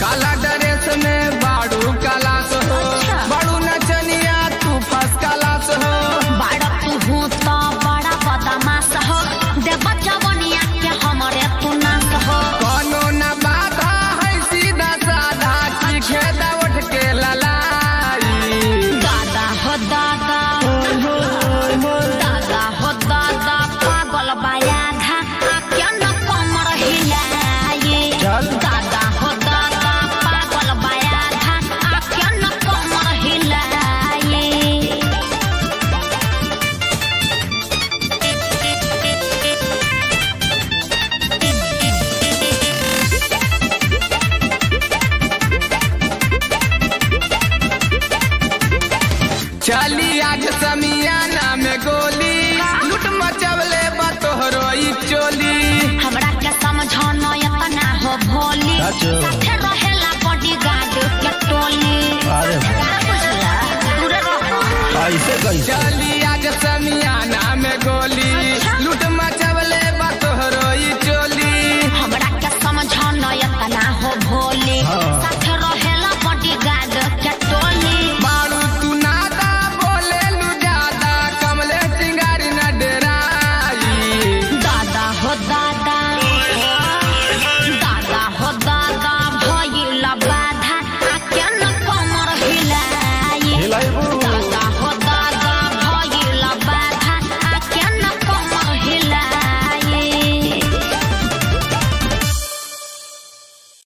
काला ड्रेस में बाड़ू कलास हो अच्छा। बाड़ू नचनिया तू फस कलास हो बड़ा तू हूँ तो बड़ा बदमाश हो देव जवनिया के हमरे तू नाश हो कोनो न बाधा है सीधा साधा की खेदा उठ के ललाई दादा हो दादा दादा हो दादा पागल बाया घा क्या न कमर हिलाए चल। दादा हो दादा पागल बाया घा क्या न कमर हिलाए चली आज समियाना में गोली लूट मचवले बा तोहरो ई चोली हमरा के समझौनो इतना हो भोली अच्छा। साथे रहेला बॉडीगार्ड के टोली अरे। का बुझला दूर रहो ऐसे कैसे चली